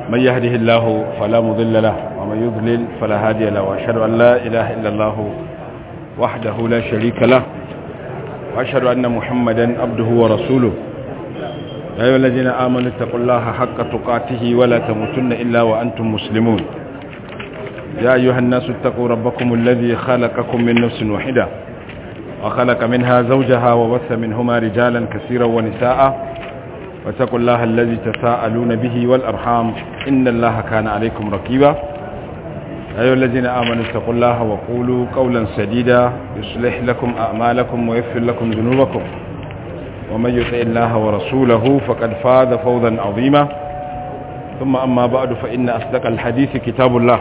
من يهده الله فلا مضل له ومن يضلل فلا هادي له وأشهد أن لا إله إلا الله وحده لا شريك له وأشهد أن محمدا عبده ورسوله يا أيها الذين آمنوا اتقوا الله حق تقاته ولا تموتن إلا وأنتم مسلمون يا أيها الناس اتقوا ربكم الذي خلقكم من نفس واحدة وخلق منها زوجها وبث منهما رجالا كثيرا ونساء واتقوا الله الذي تساءلون به والأرحام إن الله كان عليكم رقيبا يا أيها الذين آمنوا اتقوا الله وقولوا قولا سديدا يصلح لكم أعمالكم ويغفر لكم ذنوبكم ومن يطع الله ورسوله فقد فاز فوزا عظيما ثم أما بعد فإن أصدق الحديث كتاب الله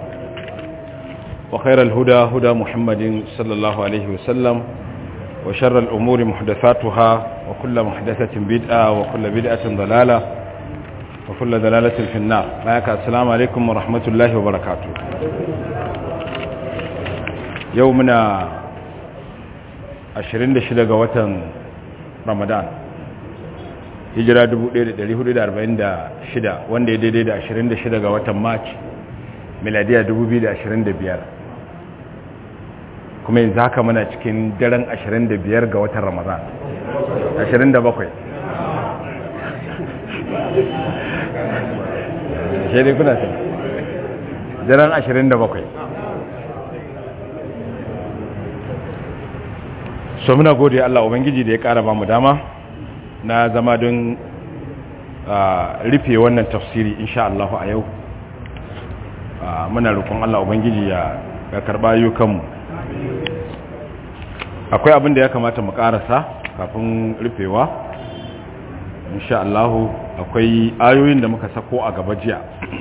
وخير الهدى هدى محمد صلى الله عليه وسلم وشر الأمور محدثاتها وكل محدثة بدعة وكل بدعة ضلالة وكل ضلالة في النار معك السلام عليكم ورحمة الله وبركاته يومنا 26 ga watan Ramadan hijira 1446 wanda ya daidai da 26 ga watan March miladiya 2025 kuma yanzu haka muna cikin daren 25 ga watan Ramadan 27 shi dai kuna sai daren 27 so muna gode Allah Ubangiji da ya ƙara ba mu dama na zama don rufe wannan tafsiri insha Allah a yau muna roƙon Allah Ubangiji ya karɓa ayyukanmu akwai abin da ya kamata mu ƙarasa kafin rufewa insha Allah akwai ayoyin da muka sako a gaba jiya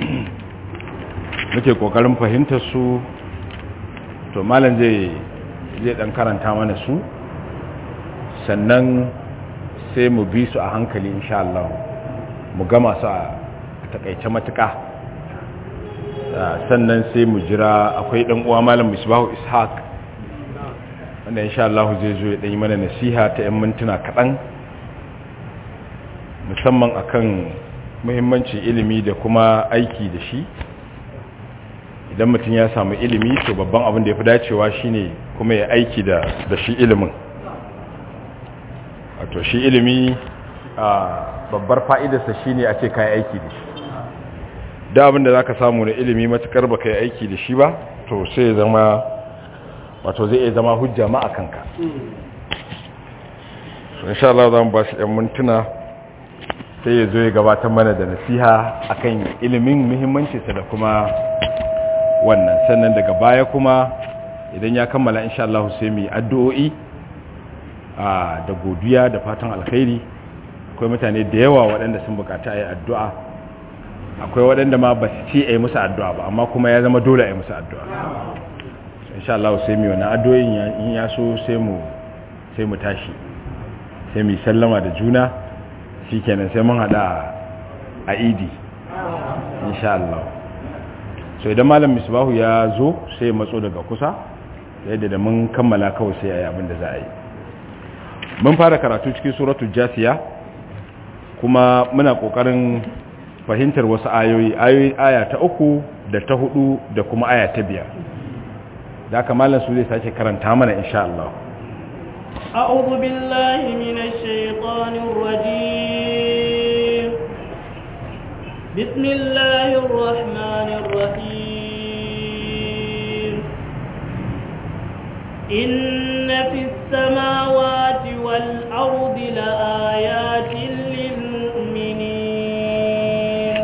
muke ƙoƙarin fahimtar su to malam zai zai ɗan karanta mana su sannan sai mu bi su a hankali insha Allah mu gama su a takaice matuƙa sannan sai mu jira akwai ɗan uwa malam misbahu ishaq wanda insha Allah zai zo ya ɗanyi mana nasiha ta 'yan mintuna kaɗan musamman akan muhimmancin ilimi da kuma aiki da shi idan mutum ya samu ilimi to babban abin da ya fi dacewa shine kuma ya aiki da shi ilimin wato shi ilimi a babbar fa'idarsa shi ne a ce kayi aiki da shi da abinda za ka samu na ilimi matukar ba ka yi aiki da shi ba to sai zama wato zai zama hujja ma a kanka so insha Allah za mu ba shi ‘yan mintuna sai ya zo ya gabatar mana da nasiha akan ilimin muhimmancinsa da kuma wannan sannan daga baya kuma idan ya kammala insha Allah sai mu yi addu'o'i da godiya da fatan alkhairi akwai mutane da yawa waɗanda sun bukata a yi addu'a akwai waɗanda ma ba su ce a yi musu addu'a ba amma kuma ya zama dole a yi musu addu'a insha Allah sai mu wani addu'o'in in ya so sai mu sai mu tashi sai mu sallama da juna shi kenan sai mun haɗa a idi insha Allah so idan malam misbahu ya zo sai matso daga kusa yadda da mun kammala kawai sai a yi abin da za a yi mun fara karatu cikin suratul jasiya kuma muna kokarin fahimtar wasu ayoyi ayoyi aya ta uku da ta hudu da kuma aya ta biyar da aka malam su zai sake karanta mana insha Allah أعوذ بالله من الشيطان الرجيم بسم الله الرحمن الرحيم إن في السماوات والأرض لآيات للمؤمنين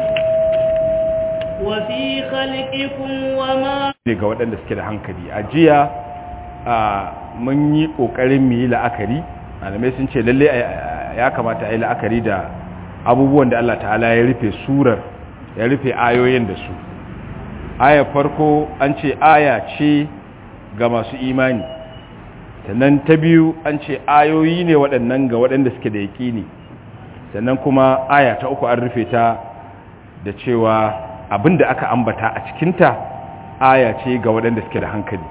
وفي خلقكم وما ga waɗanda suke da hankali a jiya mun yi ƙoƙarin mu yi la'akari malamai sun ce lalle ya kamata a yi la'akari da abubuwan da Allah ta'ala ya rufe surar ya rufe ayoyin da su aya farko an ce aya ce ga masu imani sannan ta biyu an ce ayoyi ne waɗannan ga waɗanda suke da yaƙini sannan kuma aya ta uku an rufe ta da cewa abin da aka ambata a cikinta aya ce ga waɗanda suke da hankali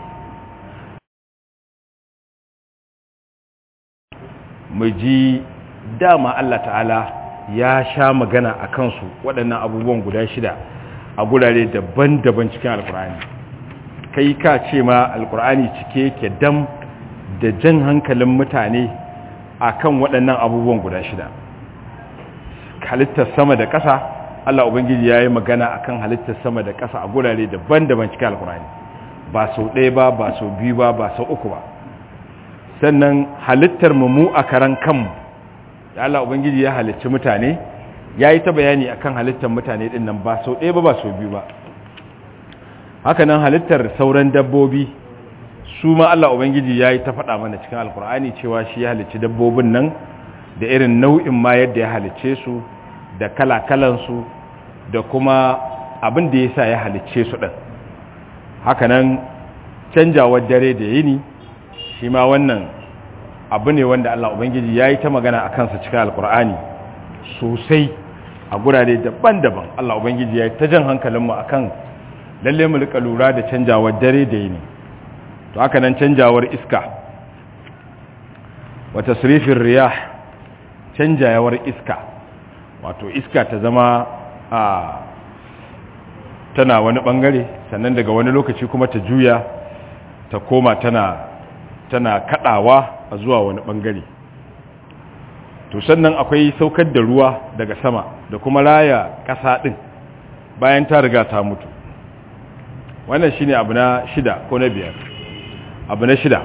mu ji dama Allah ta'ala ya sha magana a kansu waɗannan abubuwan guda shida a gurare daban-daban cikin alkur'ani kai ka ce ma alkur'ani cike ke dam da jan hankalin mutane a kan waɗannan abubuwan guda shida halittar sama da ƙasa Allah Ubangiji ya yi magana a kan halittar sama da ƙasa a gurare daban-daban cikin alkur'ani ba sau ɗaya ba ba sau biyu ba ba sau uku ba sannan halittar mu a karan kanmu da Allah Ubangiji ya halicci mutane ya yi ta bayani a kan halittar mutane ɗin nan ba sau ɗaya ba ba sau biyu ba hakanan halittar sauran dabbobi su ma Allah Ubangiji ya yi ta faɗa mana cikin alkur'ani cewa shi ya halicci dabbobin nan da irin nau'in ma yadda ya halicce su da kala-kalansu da kuma abin da ya sa ya halicce su ɗin hakanan canjawar dare da yini shi ma wannan abu ne wanda Allah Ubangiji ya yi ta magana a kansa cikin alkur'ani sosai a gurare daban-daban Allah Ubangiji ya yi ta jan hankalinmu a kan lalle mu rika lura da canjawar dare da yini to haka nan canjawar iska wata surifin riyah canjawar iska wato iska ta zama a tana wani bangare sannan daga wani lokaci kuma ta juya ta koma tana tana kadawa a zuwa wani bangare to sannan akwai saukar da ruwa daga sama da kuma raya ƙasa ɗin bayan ta riga ta mutu wannan shine abu na shida ko na biyar abu na shida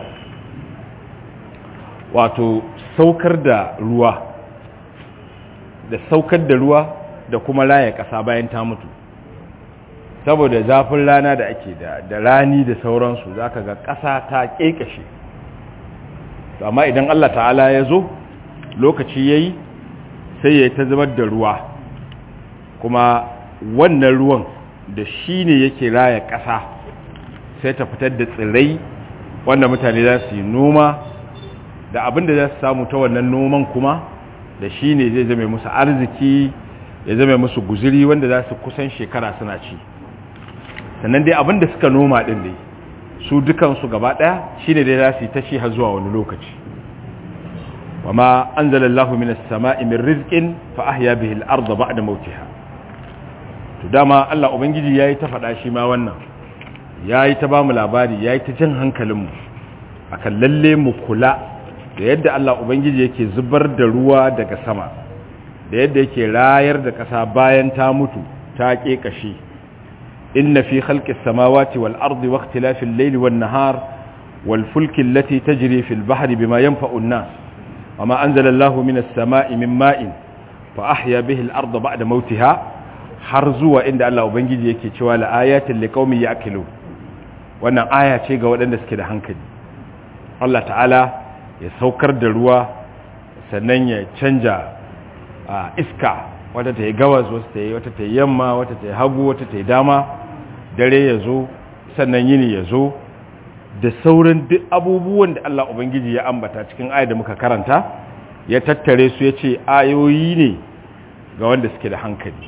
wato saukar da ruwa da saukar da ruwa da kuma raya ƙasa bayan ta mutu saboda zafin rana da ake da da rani da sauransu zaka ga ƙasa ta ƙeƙashe amma idan Allah ta'ala ya zo lokaci yayi sai ya ta zubar da ruwa kuma wannan ruwan da shi ne yake raya ƙasa sai ta fitar da tsirrai wanda mutane za su yi noma da abin da za su samu ta wannan noman kuma da shi ne zai zame musu arziki ya zame musu guziri wanda za su kusan shekara suna ci sannan dai abin da suka noma ɗin dai su dukansu gaba ɗaya shi ne dai za su yi ta ci har zuwa wani lokaci wa ma an zalallahu minas sama'i min rizqin fa ahya bihi al-ardha ba'da mawtiha to dama Allah ubangiji yayi ta faɗa shi ma wannan yayi ta bamu labari yayi ta jin hankalinmu akan lalle mu kula da yadda Allah ubangiji yake zubar da ruwa daga sama da yadda yake rayar da ƙasa bayan ta mutu ta ƙeƙashe inna fi khalqis samawati wal ardi wa ikhtilafil layli wan nahar wal fulki allati tajri fil bahri bima yanfa'u an-nas wama anzala Allahu minas sama'i min ma'in fa ahya bihi al-ardha ba'da mawtiha har zuwa inda Allah ubangiji yake cewa la ayatin liqaumin ya'qilun wannan aya ce ga waɗanda suke da hankali Allah ta'ala ya saukar da ruwa sannan ya canja iska wata ta yi gawas wata ta yi wata ta yi yamma wata ta yi hagu wata ta yi dama dare ya zo sannan yini ya zo da sauran duk abubuwan da Allah Ubangiji ya ambata cikin aya da muka karanta ya tattare su ya ce ayoyi ne ga wanda suke da hankali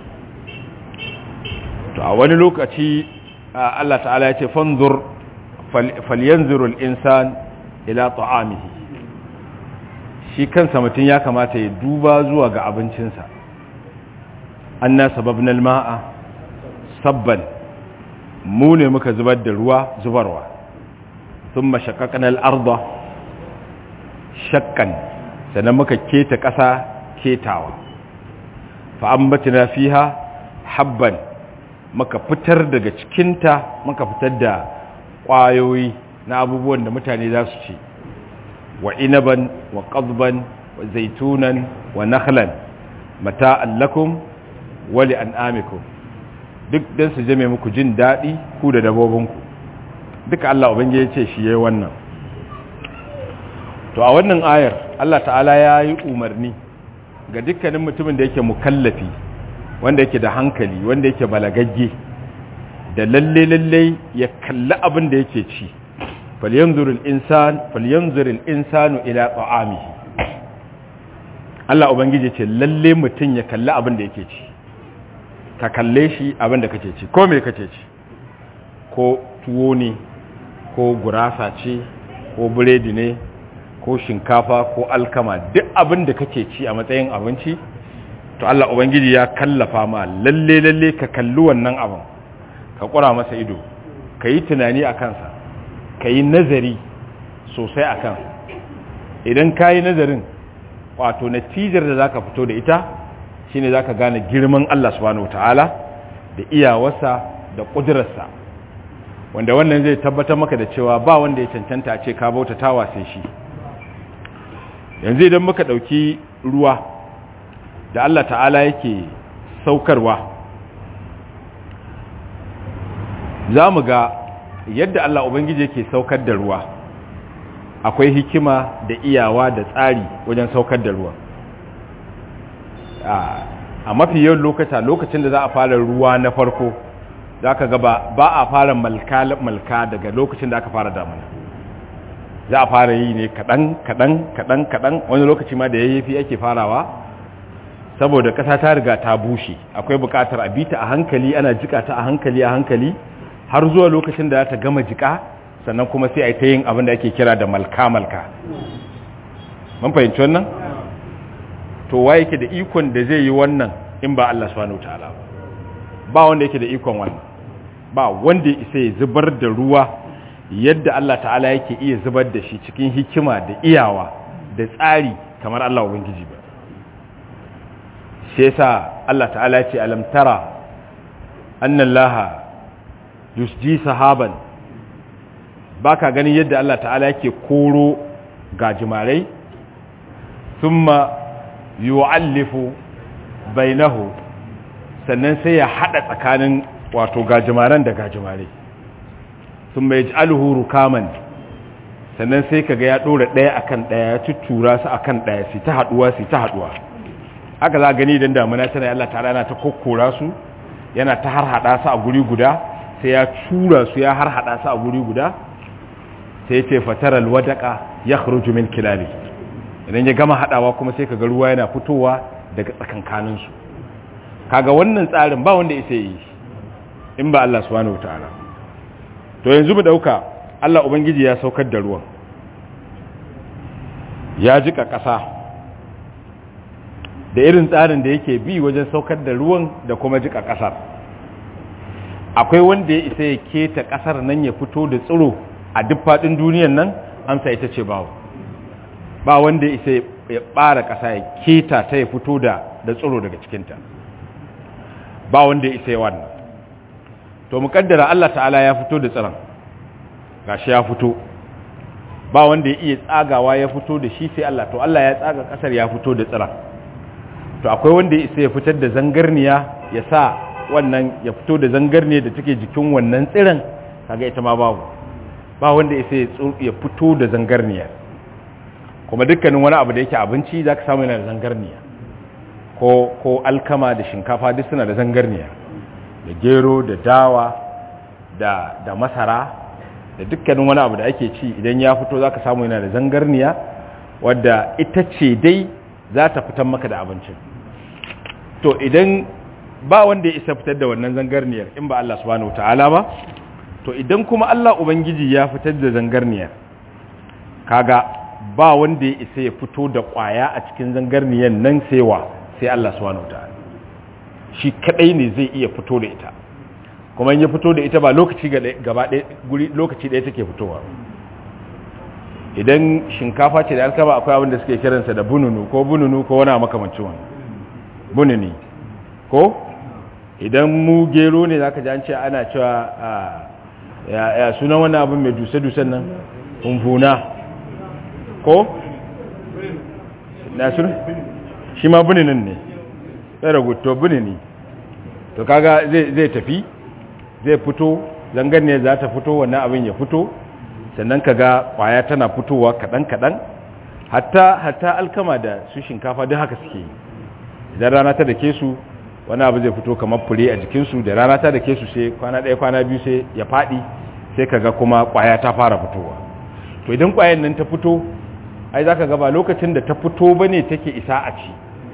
to a wani lokaci Allah ta'ala ya ce fanzur falyanzurul insan ila ta'amihi shi kansa mutum ya kamata ya duba zuwa ga abincinsa anna sababna alma'a sabban mu ne muka zubar da ruwa zubarwa thumma shaqqaqna al-ardha shakkan sannan muka keta ƙasa ketawa fa ambatna fiha habban muka fitar daga cikinta muka fitar da ƙwayoyi na abubuwan da mutane za su ci wa inaban wa qadban wa zaitunan wa nakhlan mata'an lakum wa li an'amikum duk dan su jame muku jin dadi ku da dabobinku duka Allah ubangiji ya ce shi yayi wannan to a wannan ayar Allah ta'ala ya yi umarni ga dukkanin mutumin da yake mukallafi wanda yake da hankali wanda yake balagagge da lalle lalle ya kalli abin da yake ci falyanzurul insan falyanzurul insanu ila ta'amihi Allah ubangiji ce lalle mutum ya kalli abin da yake ci ka kalle shi abin da kake ci ko me kake ci ko tuwo ne ko gurasa ce ko biredi ne ko shinkafa ko alkama duk abin da kake ci a matsayin abinci to Allah ubangiji ya kallafa ma lalle lalle ka kalli wannan abin ka kura masa ido ka yi tunani a kansa ka yi nazari sosai a kansa idan ka yi nazarin wato natijar da za ka fito da ita shine za ka gane girman Allah subhanahu ta'ala da iyawarsa da ƙudurarsa wanda wannan zai tabbatar maka da cewa ba wanda ya cancanta a ce ka bauta tawa sai shi yanzu idan muka ɗauki ruwa da Allah ta'ala yake saukarwa za mu ga yadda Allah Ubangiji yake saukar da ruwa akwai hikima da iyawa da tsari wajen saukar da ruwa a mafi yawan lokata lokacin da za a fara ruwa na farko za ka gaba ba a fara malka daga lokacin da aka fara damuna za a fara yi ne kaɗan kaɗan kaɗan kaɗan wani lokaci ma da yayyafi ake farawa saboda ƙasa ta riga ta bushe akwai buƙatar a bita a hankali ana jika ta a hankali a hankali har zuwa lokacin da ta gama jika sannan kuma sai a yi ta yin abin da ake kira da malka-malka mun fahimci wannan to wa yake da ikon da zai yi wannan in ba Allah subhanahu ta'ala ba wanda yake da ikon wannan ba wanda ya isa ya zubar da ruwa yadda Allah ta'ala yake iya zubar da shi cikin hikima da iyawa da tsari kamar Allah ubangiji ba shi yasa Allah ta'ala ya ce alam tara anna Allah yusji sahaban baka ganin yadda Allah ta'ala yake koro gajimarai thumma yu'allifu bainahu sannan sai ya hada tsakanin wato gajimaran da gajimarai thumma yaj'aluhu rukaman sannan sai kaga ya dora daya akan daya ya tuttura su akan daya su ta haduwa su ta haduwa haka za gani idan damuna tana Allah ta'ala yana ta kokkora su yana ta harhada su a guri guda sai ya tura su ya harhada su a guri guda sai ya ce fataral wadaka ya khruju min kilali idan ya gama hadawa kuma sai kaga ruwa yana fitowa daga tsakankanin su kaga wannan tsarin ba wanda yake yi in ba Allah subhanahu wataala to yanzu mu dauka Allah ubangiji ya saukar da ruwan ya jika kasa da irin tsarin da yake bi wajen saukar da ruwan da kuma jika kasar akwai wanda ya isa ya keta kasar nan ya fito da tsiro a duk faɗin duniyan nan amsa ita ce bawo ba wanda ya isa ya ɓara ƙasa ya keta ta ya fito da da tsiro daga cikinta ba wanda ya isa ya wannan to muƙaddara Allah ta'ala ya fito da tsiron gashi ya fito ba wanda ya iya tsagawa ya fito da shi sai Allah to Allah ya tsaga ƙasar ya fito da tsiron to akwai wanda ya isa ya fitar da zangarniya ya sa wannan ya fito da zangarniya da take jikin wannan tsiron kaga ita ma babu ba wanda ya sai ya fito da zangarniya kuma dukkanin wani abu da yake abinci za ka samu yana da zangarniya ko, ko alkama da shinkafa duk suna da zangarniya da gero da dawa da, da masara da dukkanin wani abu da ake ci idan ya fito za ka samu yana da zangarniya wadda ita ce dai za ta fitan maka da abincin to idan ba wanda ya isa fitar da wannan zangarniyar in ba Allah subhanahu wa ta'ala ba to idan kuma Allah Ubangiji ya fitar da zangarniyar kaga ba wanda ya isa ya fito da kwaya a cikin zangarniyar nan saiwa sai Allah subhanahu wataala shi kadai ne zai iya fito da ita kuma in ya fito da ita ba lokaci gaba ɗaya guri lokaci ɗaya take fitowa idan shinkafa ce da alkama akwai abin da suke kiransa da bununu ko bununu ko wani makamancin wani bununi ko idan mu gero ne zaka ji an ce ana cewa ya sunan wani abin mai duse-dusen nan humfuna ko? na sun shi ma buninin ne sai raguto bunini to kaga zai tafi zai fito zangar ne za ta fito wannan abin ya fito sannan kaga kwaya tana fitowa kaɗan-kaɗan hatta hatta alkama da su shinkafa duk haka suke idan rana ta da ke su wani abu zai fito kamar fure a jikinsu da rana ta da ke su sai kwana ɗaya kwana biyu sai ya faɗi sai kaga kuma ƙwaya ta fara fitowa to idan ƙwayan nan ta fito ai za ka gaba lokacin da ta fito ba ne take isa a ci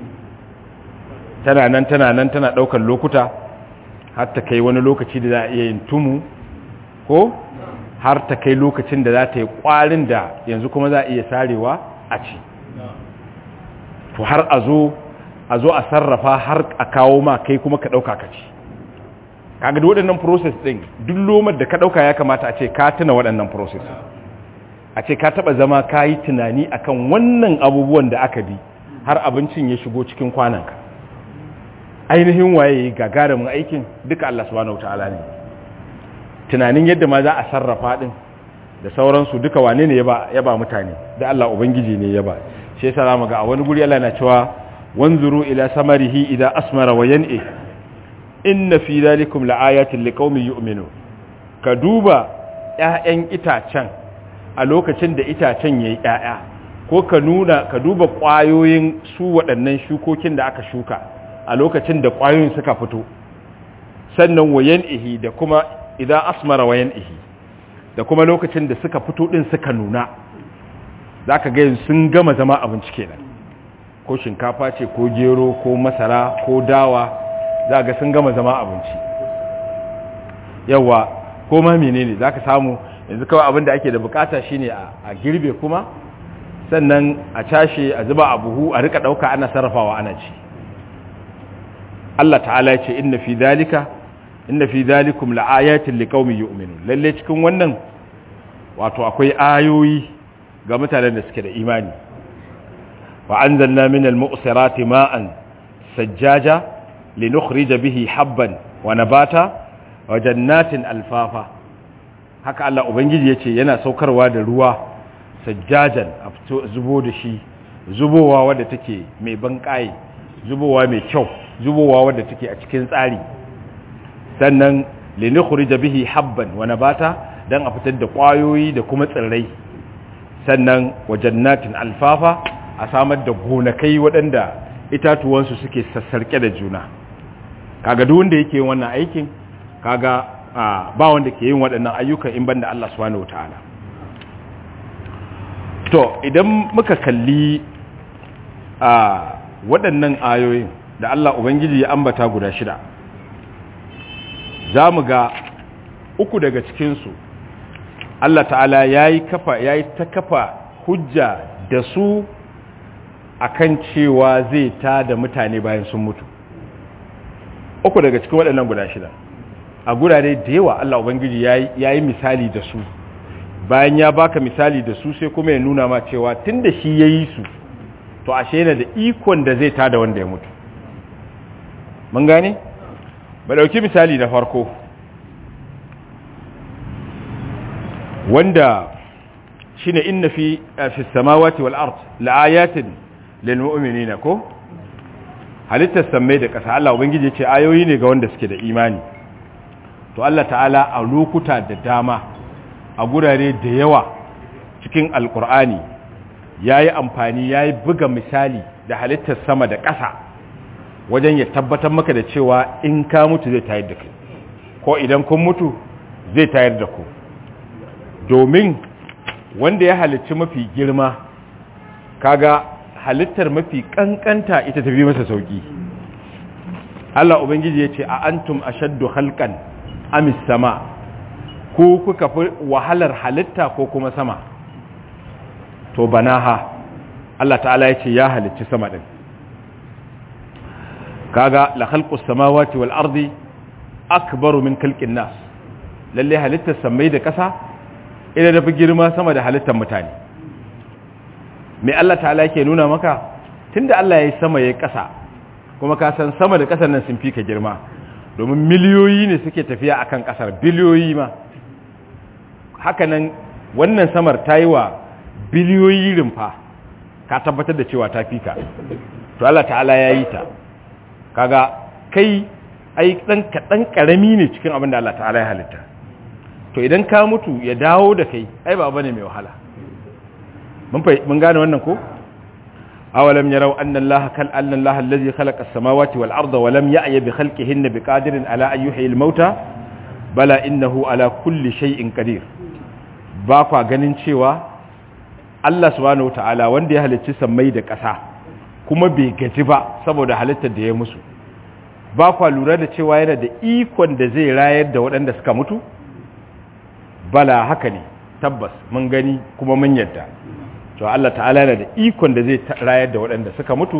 tana nan tana nan tana ɗaukar lokuta har ta kai wani lokaci da za a iya yin tumu ko har ta kai lokacin da za ta yi ƙwarin da yanzu kuma za a iya sarewa a ci to har a zo a zo a sarrafa har a kawo ma kai kuma ka ɗauka ka ci kaga duk waɗannan process ɗin duk lomar da ka ɗauka ya kamata a ce ka tuna waɗannan process a ce ka taɓa zama ka yi tunani akan wannan abubuwan da aka bi har abincin ya shigo cikin kwananka ainihin waye gagarumin aikin duka Allah subhanahu wataala ne tunanin yadda ma za a sarrafa din da sauransu duka wane ne ya ba mutane da Allah ubangiji ne ya ba shi yasa zamu ga a wani guri Allah na cewa wanzuru ila samarihi idza asmara wa yan'i inna fi dhalikum laayatin liqaumin yu'minun ka duba ƴaƴan itacen a lokacin da itacen yayi ƴaƴa ko ka nuna ka duba ƙwayoyin su waɗannan shukokin da aka shuka a lokacin da ƙwayoyin suka fito sannan wayan ihi da kuma idan asmara wayan ihi da kuma lokacin da suka fito ɗin suka nuna za ka gayin sun gama zama abinci kenan ko shinkafa ce ko gero ko masara ko dawa za ga sun gama zama abinci yawa ko ma menene za ka samu yanzu kawai abin da ake da bukata shine a girbe kuma sannan a cashe a zuba a buhu a rika ɗauka ana sarrafawa ana ci Allah ta'ala ya ce inna fi dalika inna fi dalikum la'ayatin liqaumin yu'minun lalle cikin wannan wato akwai ayoyi ga mutanen da suke da imani wa anzalna minal mu'sirati ma'an sajjaja linukhrija bihi habban wa nabata wa jannatin alfafa haka Allah ubangiji yace yana saukarwa da ruwa sajjajan a fito zubo da shi zubowa wadda take mai banƙaye zubowa mai kyau zubowa wadda take a cikin tsari sannan linukhrija bihi habban wa nabata dan a fitar da kwayoyi da kuma tsirrai sannan wa jannatin alfafa a samar da gonakai waɗanda itatuwansu suke sassarke da juna kaga duk wanda yake yin wannan aikin kaga ba wanda ke yin waɗannan ayyukan in banda Allah subhanahu wataala to idan muka kalli a waɗannan ayoyin da Allah ubangiji ya ambata guda shida za mu ga uku daga cikinsu Allah ta'ala ya yi kafa ya yi ta kafa hujja da su akan cewa zai ta da mutane bayan sun mutu uku daga cikin waɗannan guda shida a gurare da yawa Allah Ubangiji ya yi misali da su bayan ya baka misali da su sai kuma ya nuna ma cewa tun da shi ya yi su to ashe yana da ikon da zai ta da wanda ya mutu mun gane? ba ɗauki misali na farko wanda shine inna fi fi samawati wal ard laayatin lil mu'minina ko halittar sammai da ƙasa Allah ubangiji ya ce ayoyi ne ga wanda suke da imani to Allah ta'ala a lokuta da dama a gurare da yawa cikin alkur'ani yayi amfani yayi buga misali da halittar sama da ƙasa wajen ya tabbatar maka da cewa in ka mutu zai tayar da kai ko idan kun mutu zai tayar da ku domin wanda ya halicci mafi girma kaga halittar mafi kankanta ita tafi masa sauki Allah ubangiji ya ce a antum ashaddu khalqan amis sama ko kuka fi wahalar halitta ko kuma sama to banaha Allah ta'ala ya ce ya halicci sama din kaga la khalqus samawati wal ardi akbaru min khalqin nas lalle halittar samai da kasa ina da fi girma sama da halittar mutane mai Allah ta'ala ke nuna maka tunda Allah ya yi sama ya yi ƙasa kuma ka san sama da ƙasar nan sun fi ka girma domin miliyoyi ne suke tafiya akan ƙasar biliyoyi ma hakanan wannan samar ta yi wa biliyoyi rumfa ka tabbatar da cewa ta fi ka to Allah ta'ala ya yi ta kaga kai ai ɗan kaɗan ƙarami ne cikin abin da Allah ta'ala ya halitta to idan ka mutu ya dawo da kai ai ba bane mai wahala mun gane wannan ko awalam yarau anna allaha kal anna allaha allazi khalaqa as-samawati wal arda wa lam ya'ya bi khalqihinna biqadirin ala an yuhyi al-mauta bala innahu ala kulli shay'in qadir ba kwa ganin cewa Allah subhanahu ta'ala wanda ya halicci sammai da ƙasa kuma bai gaji ba saboda halittar da ya musu ba kwa lura da cewa yana da ikon da zai rayar da waɗanda suka mutu bala haka ne tabbas mun gani kuma mun yadda to Allah ta'ala yana da ikon da zai rayar da waɗanda suka mutu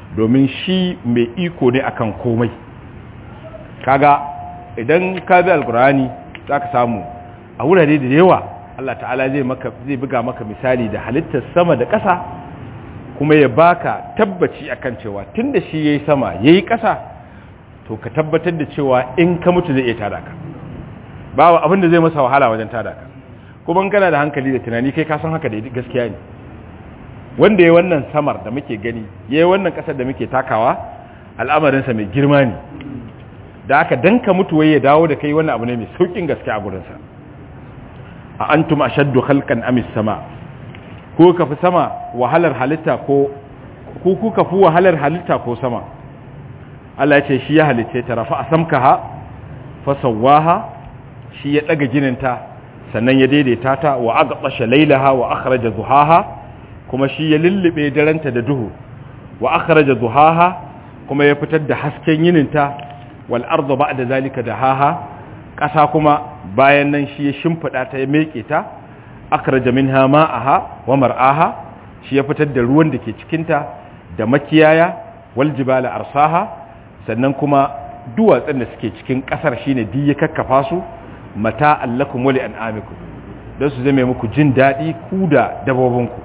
domin shi mai iko ne akan komai kaga idan ka bi alkur'ani zaka samu a wurare da yawa Allah ta'ala zai maka zai buga maka misali da halittar sama da ƙasa kuma ya baka tabbaci akan cewa tunda shi yayi sama yayi ƙasa to ka tabbatar da cewa in ka mutu zai iya tada ka babu abin da zai masa wahala wajen tada ka kuma in kana da hankali da tunani kai ka san haka da gaskiya ne wanda yayi wannan samar da muke gani yayi wannan ƙasar da muke takawa al'amarinsa mai girma ne da aka danka mutu wai ya dawo da kai wannan abu ne mai saukin gaske a gurinsa a antum ashaddu khalqan amis sama ko ka fi sama wahalar halitta ko ku kuka fi wahalar halitta ko sama Allah ya ce shi ya halice ta rafa asamkaha fa sawaha shi ya daga gininta sannan ya daidaita ta wa aqtasha laylaha wa akhraja duhaha kuma shi ya lullube daranta da duhu wa akhraja duhaha kuma ya fitar da hasken yininta wal ardu ba'da zalika dahaha ƙasa kuma bayan nan shi ya shimfida ta ya meke ta akhraja minha ma'aha wa mar'aha shi ya fitar da ruwan da ke cikin ta da makiyaya wal jibala arsaha sannan kuma duwatsun da suke cikin ƙasar shine di ya kakkafa su mata allakum wa li an'amikum don su zame muku jin daɗi ku da dabobinku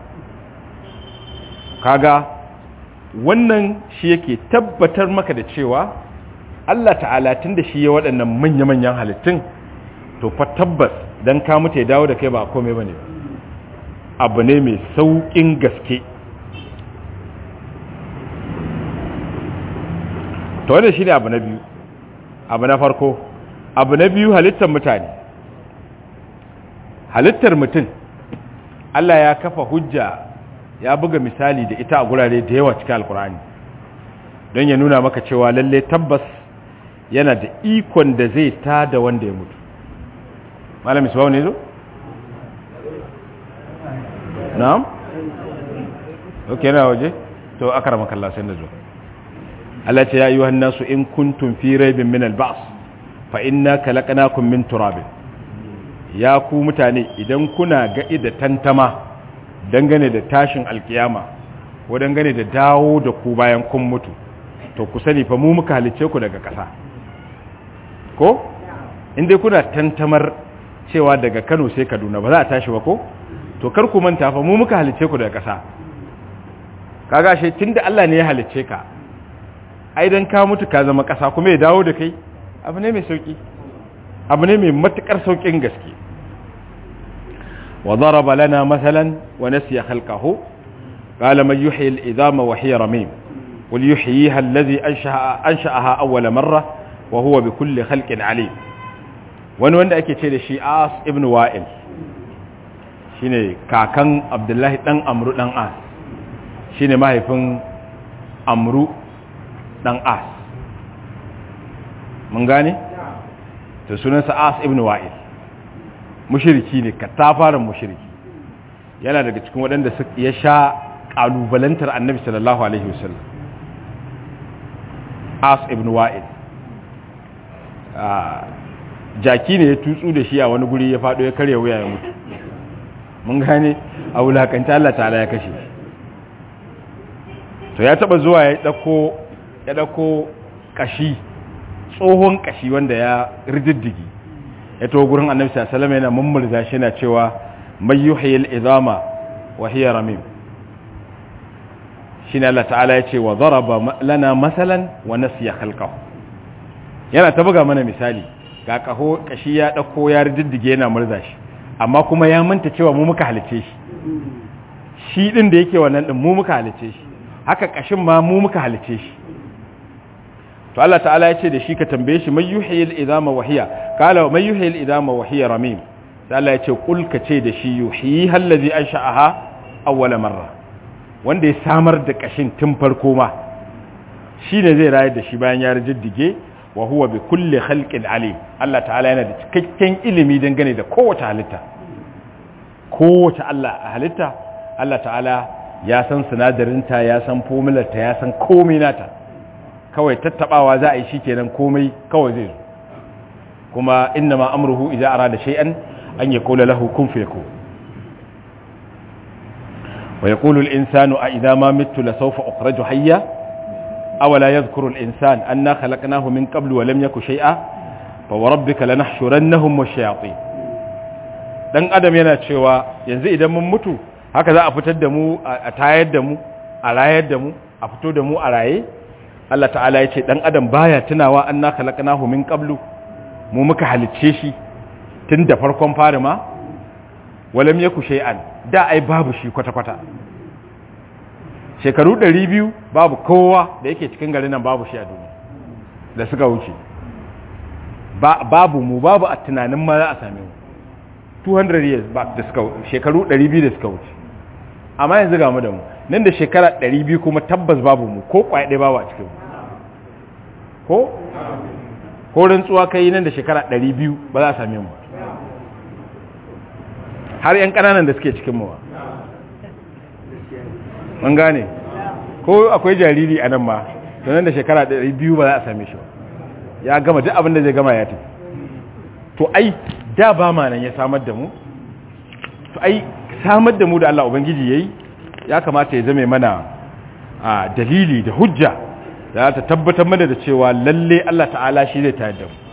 kaga wannan shi yake tabbatar maka da cewa Allah ta'ala tun da shi ya waɗannan manya-manyan halittun to fa tabbas don ka mutu ya dawo da kai ba komai ba ne abu ne mai sauƙin gaske to wanda shi ne abu na biyu abu na farko abu na biyu halittar mutane halittar mutum Allah ya kafa hujja ya buga misali da ita a gurare da yawa cikin alkur'ani don ya nuna maka cewa lalle tabbas yana da ikon da zai ta da wanda ya mutu malam isbawu ne zo? na'am? ok yana waje? to aka rama kalla sai da zo Allah ce ya yi wa nasu in kuntum fi raibin min alba'as fa inna kalaqnakum min turabin ya ku mutane idan kuna ga da tantama dangane da tashin alkiyama ko dangane da dawo da ku bayan kun mutu to ku sani fa mu muka halice ku daga ƙasa ko inda kuna tantamar cewa daga Kano sai Kaduna ba za a tashi ba ko to kar ku manta fa mu muka halice ku daga ƙasa kaga shi tunda Allah ne ya halice ka ai dan ka mutu ka zama ƙasa kuma ya dawo da kai abu ne mai sauki abu ne mai matukar saukin gaske وضرب لنا مثلا ونسي خلقه قال من يحيي العظام وهي رميم قل يحييها الذي أنشأ أنشأها أول مرة وهو بكل خلق عليم wani wanda ake ce da shi as ibn wa'il shine kakan abdullahi dan amru dan as shine mahaifin amru dan as mun gane to sunansa as ibn wa'il mushiriki ne katafaren mushiriki yana daga cikin waɗanda ya sha ƙalubalantar annabi sallallahu alaihi wasallam as ibn wa'id jaki ne ya tutsu da shi a wani guri ya faɗo ya karya wuya ya mutu mun gane a wulakanta Allah ta'ala ya kashe to ya taba zuwa ya ɗauko ya ɗauko kashi tsohon kashi wanda ya rididdigi ya to gurin annabi sallallahu alaihi yana mummurza shi yana cewa may yuhyil idama wa hiya ramim shine Allah ta'ala ya ce wa daraba lana masalan wa nasiya khalqahu yana ta buga mana misali ga kaho kashi ya dauko ya riddige yana murza shi amma kuma ya manta cewa mu muka halice shi shi din da yake wannan din mu muka halice shi haka kashin ma mu muka halice shi to Allah ta'ala ya ce da shi ka tambaye shi mai yuhyil idama wa hiya qala mai yuhyil idama wa hiya ramim sai Allah ya ce kul ka ce da shi yuhyi allazi ansha'aha awwala marra wanda ya samar da kashin tun farko ma shine zai rayar da shi bayan ya rijiddige wa huwa bi kulli khalqin alim Allah ta'ala yana da cikakken ilimi dangane da kowace halitta kowace Allah halitta Allah ta'ala ya san sinadarinta ya san formularta ya san komai nata kawai tattabawa za a yi shikenan komai kawai zai zo kuma inna ma amruhu idza arada shay'an an yaqula lahu kun fayakun wa yaqulu al-insanu a idza ma mittu la sawfa ukhraju hayya awala yadhkuru al-insan anna khalaqnahu min qablu wa lam yaku shay'a fa wa rabbika lanahshurannahum wash-shayatin dan adam yana cewa yanzu idan mun mutu haka za a fitar da mu a tayar da mu a rayar da mu a fito da mu a raye Allah ta'ala ya ce dan adam baya tunawa anna khalaqnahu min qablu mu muka halicce shi tun da farkon fari ma walam yaku shay'an da ai babu shi kwata kwata shekaru 200 babu kowa da yake cikin garin nan babu shi a duniya da suka wuce babu mu babu a tunanin ma za a same mu 200 years back da suka shekaru 200 da suka wuce amma yanzu ga mu da mu nan da shekara 200 kuma tabbas babu mu ko kwaye ɗaya babu a cikin mu ko ko rantsuwa kai nan da shekara 200 ba za a same mu har yan kananan da suke cikin mu ba an gane ko akwai jariri a nan ma nan da shekara 200 ba za a same shi ba ya gama duk abin da zai gama ya tafi to ai da ba ma nan ya samar da mu to ai samar da mu da Allah ubangiji yayi ya kamata ya zame mana a dalili da hujja da ta tabbatar mana da cewa lalle Allah ta'ala shi zai tayar da mu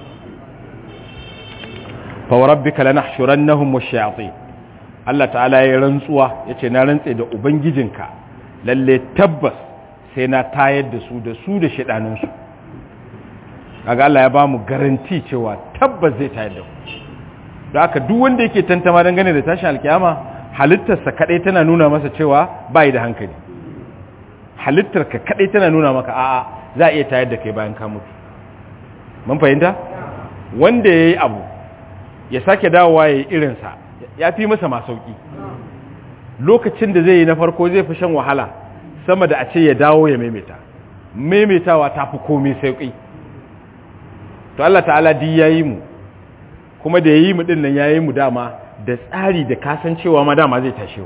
fa rabbika lanahshurannahum wash-shayatin Allah ta'ala ya rantsuwa yace na rantse da ubangijinka lalle tabbas sai na tayar da su da su da shedanin su kaga Allah ya bamu garanti cewa tabbas zai tayar da mu da haka duk wanda yake tantama dangane da tashin alkiyama halittarsa kadai tana nuna masa cewa bai da hankali halittarka kadai tana nuna maka a'a za a iya tayar da kai bayan ka mutu mun fahimta wanda yayi abu ya sake dawowa yayi irin sa ya fi masa ma sauki lokacin da zai yi na farko zai fi shan wahala sama da a ce ya dawo ya maimaita maimaitawa ta fi komai sauki to Allah ta'ala di yayi mu kuma da yayi mu din nan yayi mu dama da tsari da kasancewa ma dama zai tashe mu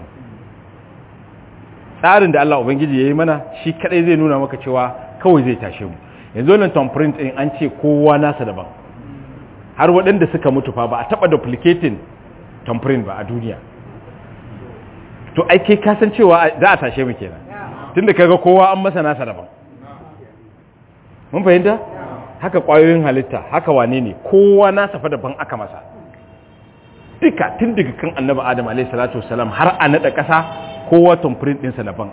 tsarin da Allah ubangiji yayi mana shi kadai zai nuna maka cewa kawai zai tashe mu yanzu wannan thumbprint din an ce kowa nasa daban har waɗanda suka mutu fa ba a taba duplicating thumbprint ba a duniya to ai kai kasancewa za a tashe mu kenan tunda kaga kowa an masa nasa daban mun fahimta haka ƙwayoyin halitta haka wane ne kowa na safa daban aka masa duka tun daga kan annabi adam alaihi salatu wasalam har a naɗa ƙasa kowa tamfirin ɗinsa daban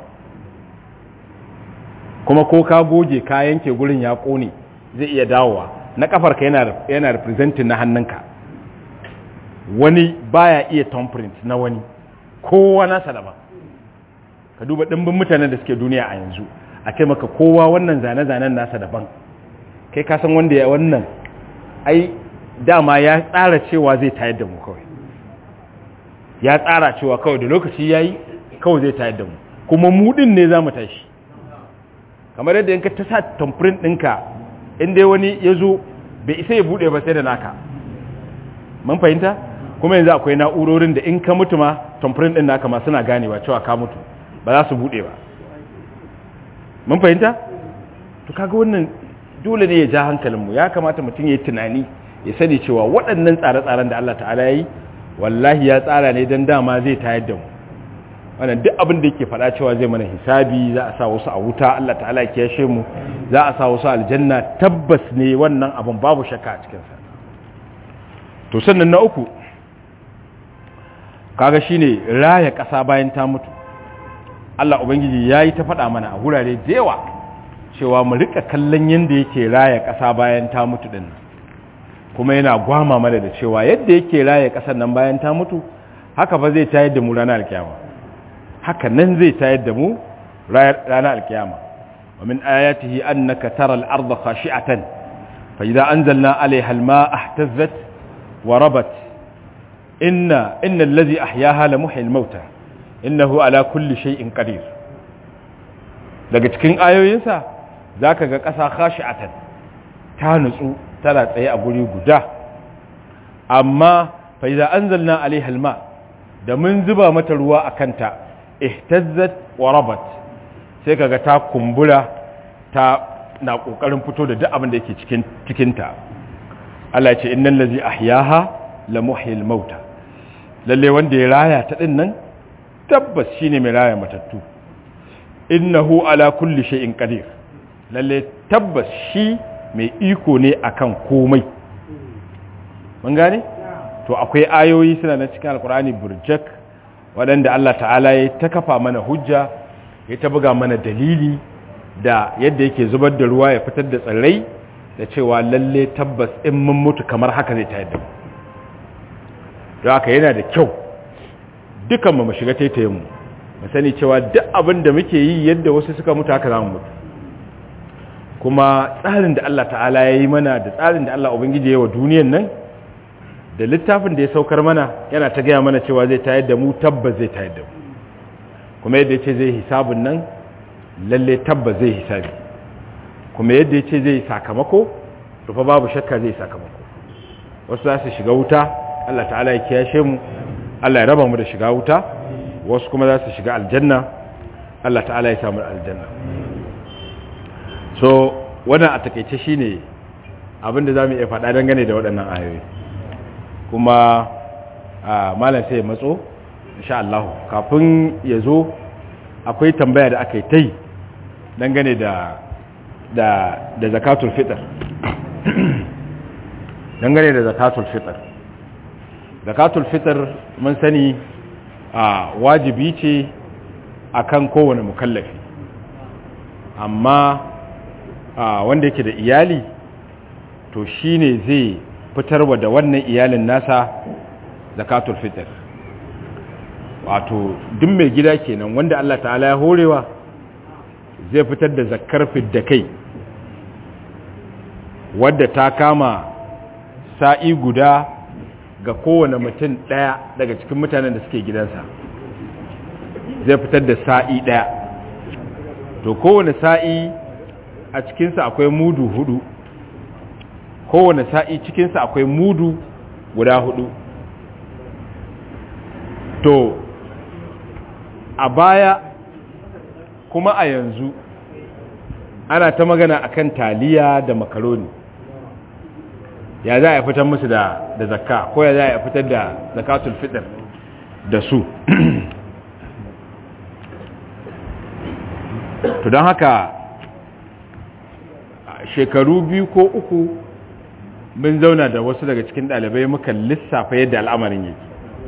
kuma ko ka goge ka yanke gurin ya ƙone zai iya dawowa na ƙafarka yana yana representing na hannunka wani baya iya thumbprint na wani kowa nasa daban ka duba ɗimbin mutanen da suke duniya a yanzu a ce maka kowa wannan zane-zanen nasa daban kai ka san wanda ya wannan ai dama ya tsara cewa zai tayar da mu kawai ya tsara cewa kawai da lokaci yayi kawai zai tayar da mu kuma mu din ne zamu tashi kamar yadda yanka ta sa thumbprint ɗinka in dai wani ya zo bai isa ya buɗe ba sai da naka mun fahimta kuma yanzu akwai na'urorin da in ka mutu ma thumbprint ɗin naka ma suna ganewa cewa ka mutu ba za su buɗe ba mun fahimta to kaga wannan dole ne ya ja hankalinmu ya kamata mutum ya yi tunani ya sani cewa waɗannan tsare-tsaren da Allah ta'ala ya yi wallahi ya tsara ne don dama zai tayar da mu wannan duk abin da yake faɗa cewa zai mana hisabi za a sa wasu a wuta Allah ta'ala ya kiyashe mu za a sa wasu aljanna tabbas ne wannan abin babu shakka a cikinsa to sannan na uku kaga shine raya ƙasa bayan ta mutu Allah ubangiji ya yi ta faɗa mana a wurare da yawa cewa mu rika kallon yadda yake raya ƙasa bayan ta mutu din kuma yana gwama mana da cewa yadda yake raya ƙasar nan bayan ta mutu haka fa zai tayar da mu ranar alkiyama haka nan zai tayar da mu ranar alkiyama wa min ayatihi annaka tara al-ardha khashi'atan fa idza anzalna 'alayha al-ma'a ihtazzat wa rabat inna inna alladhi ahyaha la muhyil mauta innahu ala kulli shay'in qadir daga cikin ayoyinsa za ka ga ƙasa khashi'atan ta nutsu tana tsaye a guri guda amma fa iza anzalna alaiha alma da mun zuba mata ruwa a kanta ihtazzat wa rabat sai kaga ta kumbura ta na kokarin fito da duk abin da yake cikin cikin ta Allah ya ce innal ladzi ahyaha la muhyil mauta lalle wanda ya raya ta din nan tabbas shine mai raya matattu innahu ala kulli shay'in qadir lalle tabbas shi mai iko ne akan komai mun gane to akwai ayoyi suna na cikin alkur'ani burjak waɗanda Allah ta'ala ya ta kafa mana hujja ya ta buga mana dalili da yadda yake zubar da ruwa ya fitar da tsirrai da cewa lalle tabbas in mun mutu kamar haka zai tayar da mu don haka yana da kyau dukan mu shiga taitayen mu mu sani cewa duk abin da muke yi yadda wasu suka mutu haka za mu mutu kuma tsarin da Allah ta'ala ya yi mana da tsarin da Allah ubangiji ya yi wa duniyan nan da littafin da ya saukar mana yana ta gaya mana cewa zai tayar da mu tabbas zai tayar da mu kuma yadda ya ce zai hisabun nan lalle tabbas zai hisabi kuma yadda ya ce zai sakamako rufa babu shakka zai sakamako wasu za su shiga wuta Allah ta'ala ya kiyashe mu Allah ya raba mu da shiga wuta wasu kuma za su shiga aljanna Allah ta'ala ya samu aljanna so wannan a takaice shine abinda za mu iya faɗa dangane da waɗannan ayoyi kuma malam sai ya matso insha Allah kafin ya zo akwai tambaya da aka yi ta yi dangane da da da zakatul fitr dangane da zakatul fitr zakatul fitr mun sani a wajibi ce akan kowane mukallafi amma wanda yake da iyali to shine zai fitarwa da wannan iyalin nasa zakatul fitr wato duk mai gida kenan wanda Allah ta'ala ya horewa zai fitar da zakar fidda kai wadda ta kama sa'i guda ga kowane mutum ɗaya daga cikin mutanen da suke gidansa zai fitar da sa'i ɗaya to kowane sa'i a cikinsa akwai mudu hudu kowane sa'i cikinsa akwai mudu guda hudu to a baya kuma a yanzu ana ta magana akan taliya da makaroni ya za a fitar musu da da zakka ko ya za a fitar da zakatul fitr da su to don haka shekaru biyu ko uku mun zauna da wasu daga cikin ɗalibai muka lissafa yadda al'amarin yake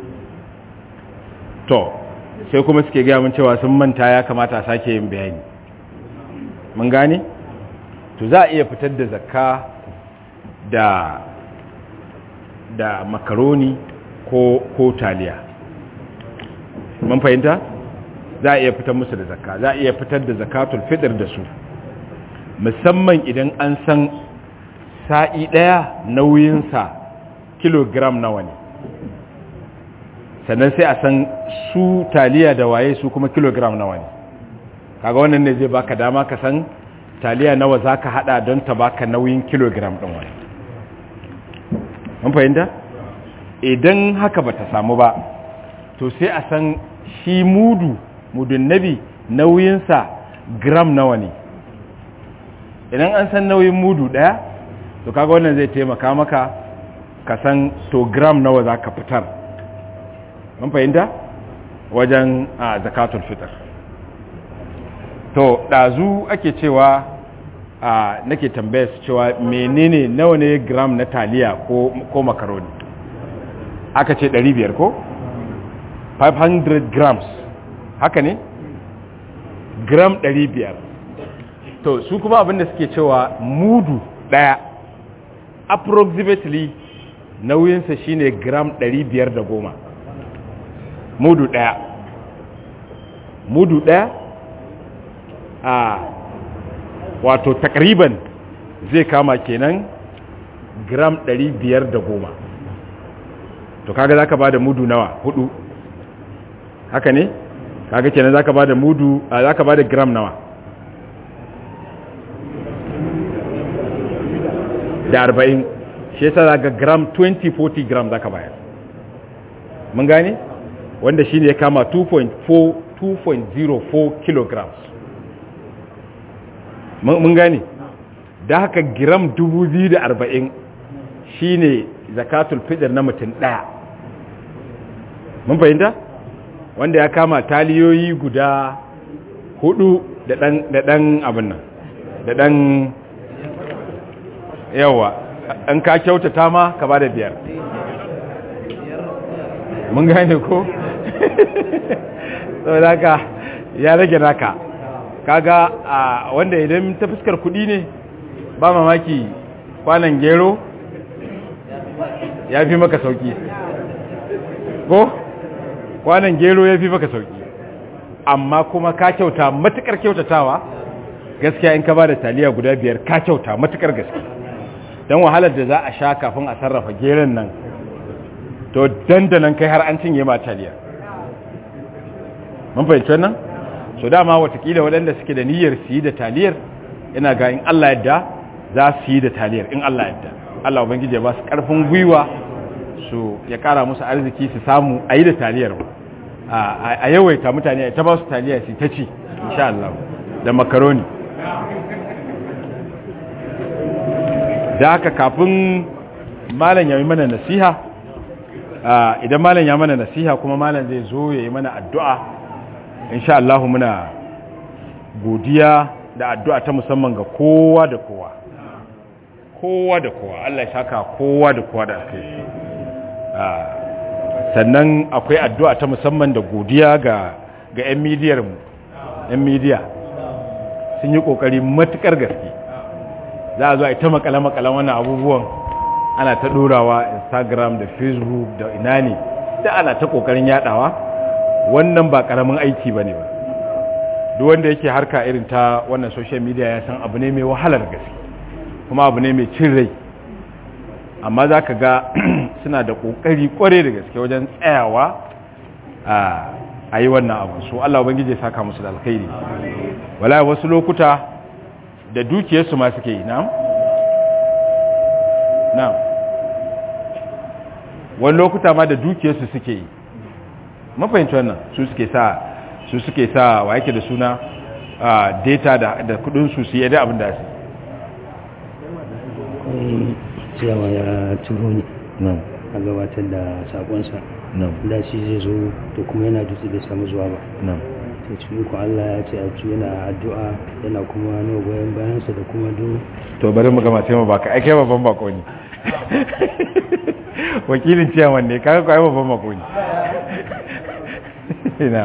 to sai kuma suke gaya mun cewa sun manta ya kamata a sake yin bayani mun gane to za a iya fitar da zakka da da makaroni ko ko taliya mun fahimta za a iya fitar musu da zakka za a iya fitar da zakatul fitr da su musamman idan an san sa'i ɗaya nauyinsa kilogram nawa ne sannan sai a san su taliya da waye su kuma kilogram nawa ne kaga wannan ne zai baka dama ka san taliya nawa za ka hada don ta baka nauyin kilogram ɗin wani mun fahimta idan haka ba ta samu ba to sai a san shi mudu mudun nabi nauyinsa gram nawa ne idan an san nauyin mudu ɗaya to kaga wannan zai taimaka maka ka san to gram nawa za ka fitar mun fahimta wajen a zakatul fitr to ɗazu ake cewa a nake tambaya su cewa menene nawa ne gram na taliya ko, ko makaroni aka ce 500 ko 500 grams haka ne gram 500 to su kuma abinda suke cewa mudu ɗaya approximately nauyinsa shine gram 510 mudu ɗaya mudu ɗaya a wato takriban zai kama kenan gram 510 to kaga zaka bada mudu nawa hudu haka ne kaga kenan zaka bada mudu zaka bada gram nawa da 40 shi yasa zaka gram 20 40 gram zaka bayar mun gane wanda shine ya kama 2.4 2.04 kilograms mun gane da haka gram 2040 shine zakatul fitr na mutum daya mun fahimta wanda ya kama taliyoyi guda hudu da dan da dan abin nan da ɗan yawa an ka kyautata ma ka ba da biyar mun gane ko saboda haka ya rage naka kaga a wanda idan ta fuskar kudi ne ba mamaki kwanan gero ya fi maka sauki ko kwanan gero ya fi maka sauki amma kuma ka kyauta matukar kyautatawa gaskiya in ka ba da taliya guda biyar ka kyauta matukar gaske don wahalar da za a sha kafin a sarrafa geron nan to dandanan kai har an cinye ma taliya mun fahimci wannan so dama watakila waɗanda suke da niyyar su yi da taliyar ina ga in Allah yadda za su yi da taliyar in Allah yadda Allah ubangiji ya ba su ƙarfin gwiwa su ya ƙara musu arziki su samu a yi da taliyar a yawaita mutane ta ba su taliya su ta ci insha Allah da makaroni da haka kafin malam ya yi mana nasiha idan malam ya mana nasiha kuma malam zai zo ya yi mana addu'a insha Allah muna godiya da addu'a ta musamman ga kowa da kowa kowa da kowa Allah ya saka kowa da kowa da kai sannan akwai addu'a ta musamman da godiya ga ga 'yan midiyar mu 'yan midiya sun yi kokari matukar gaske za a zo a yi ta makale-makalen wannan abubuwan ana ta ɗorawa instagram da facebook da ina ne da ana ta kokarin yadawa wannan ba karamin aiki ba ne ba duk wanda yake harka irin ta wannan social media ya san abu ne mai wahalar gaske kuma abu ne mai cin rai amma za ka ga suna da kokari kware da gaske wajen tsayawa a yi wannan abu su Allah ubangiji ya saka musu da alkhairi wala wasu lokuta da dukiyarsu ma suke yi na'am na'am wani lokuta ma da dukiyarsu suke yi mafahimci wannan su suke sa su suke sa wa yake da suna data da da kudin su su yi da abin da su cewa ya turo ni a gabatar da sakonsa da shi zai zo to kuma yana dutse bai samu zuwa ba to cikin ku Allah ya ce a ci yana addu'a yana kuma nuna goyon bayansa da kuma do to bari mu gama sai mu baka ai kai babban bako ne wakilin ciyaman ne kaga kai babban bako ne ina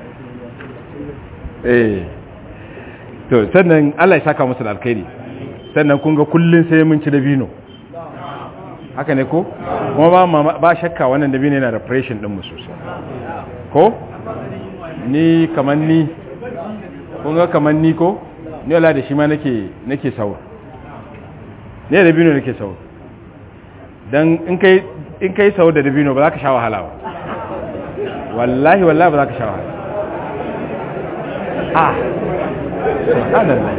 eh to sannan Allah ya saka musu da alkhairi sannan kun ga kullun sai mun ci dabino haka ne ko kuma ba ba shakka wannan dabino yana da pressure din mu sosai ko ni kaman ni kun ga kaman ni ko ni wala da shi ma nake nake saur ne dabino nake saur dan in kai in kai saur da dabino ba za ka sha wahala ba wallahi wallahi ba za ka sha wahala ah subhanallah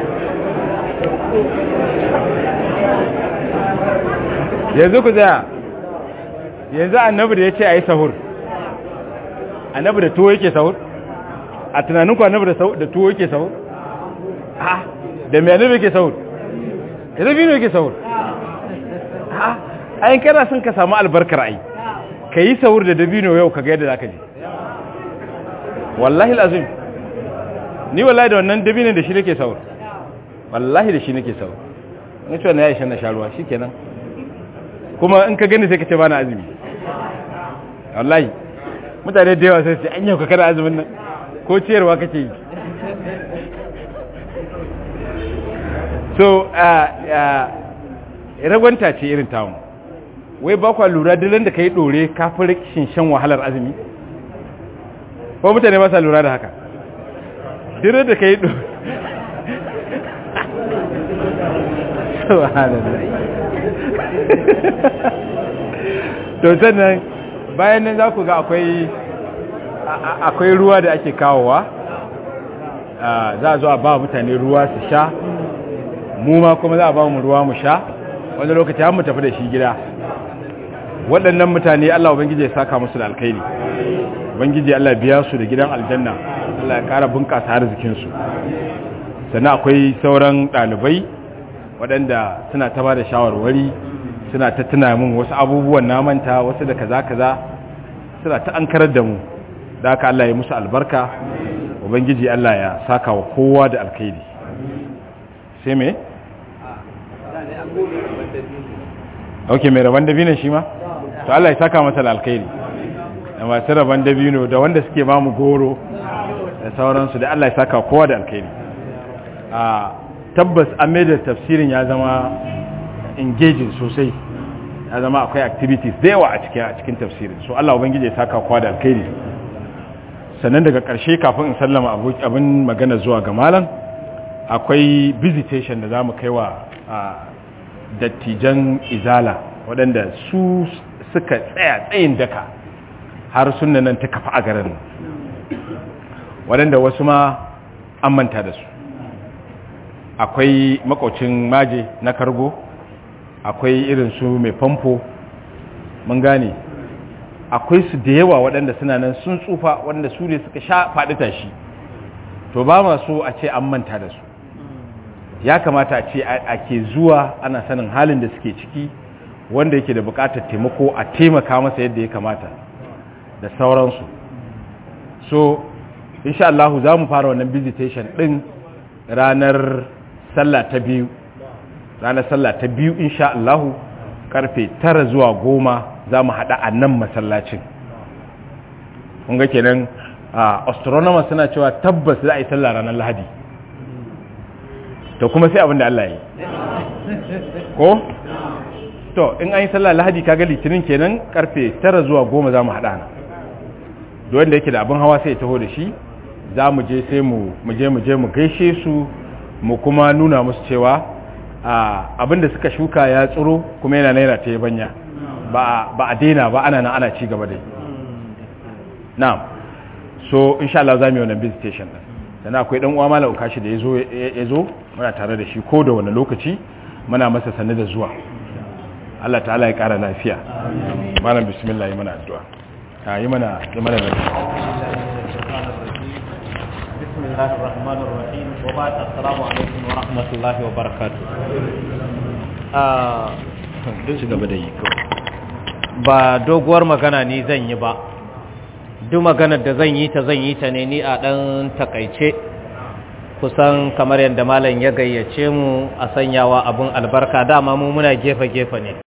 yanzu ku tsaya yanzu annabi da ya ce a yi sahur annabi da tuwo yake sahur a tunaninku annabi da tuwo yake sahur ha da mai annabi yake sahur da dabino yake sahur ha ayin kana son ka samu albarkar ai ka yi sahur da dabino yau ka ga yadda za ka ji wallahi lazim ni wallahi da wannan dabinin da shi nake sahur wallahi da shi nake sahur in ce wannan ya ishe na sharuwa shi kenan kuma in ka gani sai ka ce ba na azumi wallahi mutane da yawa sai su an yau ka kada azumin nan ko ciyarwa kake yi so ragwanta ce irin tawon wai ba kwa lura dilan da ka yi ɗore kafin rikin shan wahalar azumi ko mutane ba sa lura da haka dilan da ka yi ɗore to sannan bayan nan za ku ga akwai akwai ruwa da ake kawowa za a zo a ba mutane ruwa su sha mu ma kuma za a ba mu ruwa mu sha wani lokaci har mu tafi da shi gida waɗannan mutane Allah ubangiji ya saka musu da alkhairi ubangiji Allah biya su da gidan aljanna Allah ya ƙara bunƙasa arzikin su sannan akwai sauran ɗalibai waɗanda suna ta ba da shawarwari suna ta tuna min wasu abubuwan na manta wasu da kaza kaza suna ta ankarar da mu da haka Allah ya musu albarka ubangiji Allah ya saka wa kowa da alkhairi sai me ok mai rabon dabino shi ma to Allah ya saka masa da alkhairi da masu rabon dabino da wanda suke ba mu goro da sauransu da Allah ya saka kowa da alkhairi a tabbas an mai da tafsirin ya zama engaging sosai ya zama akwai activities da yawa a cikin a cikin tafsirin so Allah ubangiji ya saka kowa da alkhairi sannan daga ƙarshe kafin in sallama abin magana zuwa ga malam akwai visitation da za mu kai wa dattijan izala waɗanda su suka tsaya tsayin daka har sunna nan ta kafa a garin waɗanda wasu ma an manta da su akwai makocin maje na kargo akwai irin su mai famfo mun gane akwai su da yawa waɗanda suna nan sun tsufa waɗanda su ne suka sha faɗi tashi to ba ma so a ce an manta da su ya kamata a ce ake zuwa ana sanin halin da suke ciki wanda yake da bukatar taimako a taimaka masa yadda ya kamata da sauransu so insha Allah za mu fara wannan visitation din ranar sallah ta biyu ranar sallah ta biyu insha Allah karfe tara zuwa goma za mu haɗa a nan masallacin kun ga kenan astronomers suna cewa tabbas za a yi sallah ranar lahadi to kuma sai abin da Allah yi ko to in an yi sallah lahadi kaga litinin kenan karfe tara zuwa goma za mu haɗa na wanda yake da abin hawa sai ya taho da shi za mu je sai mu je mu je mu gaishe su mu kuma nuna musu cewa abin da suka shuka ya tsiro kuma yana naira ta yabanya ba a daina ba ana nan ana ci gaba da yi na'am so insha Allah za mu yi wannan visitation din sannan akwai dan uwa malam kashi da yazo yazo muna tare da shi ko da wani lokaci muna masa sanin da zuwa Allah ta'ala ya kara lafiya malam bismillah yi mana addu'a a yi mana yi mana bismillahir rahmanir rahim wa ba'd assalamu alaikum wa rahmatullahi wa barakatuh ah ci gaba da yi ba doguwar magana ni zan yi ba duk maganar da zan yi ta zan yi ta ne ni a ɗan takaice kusan kamar yadda malam ya gayyace mu a sanyawa abin albarka dama mu muna gefe-gefe ne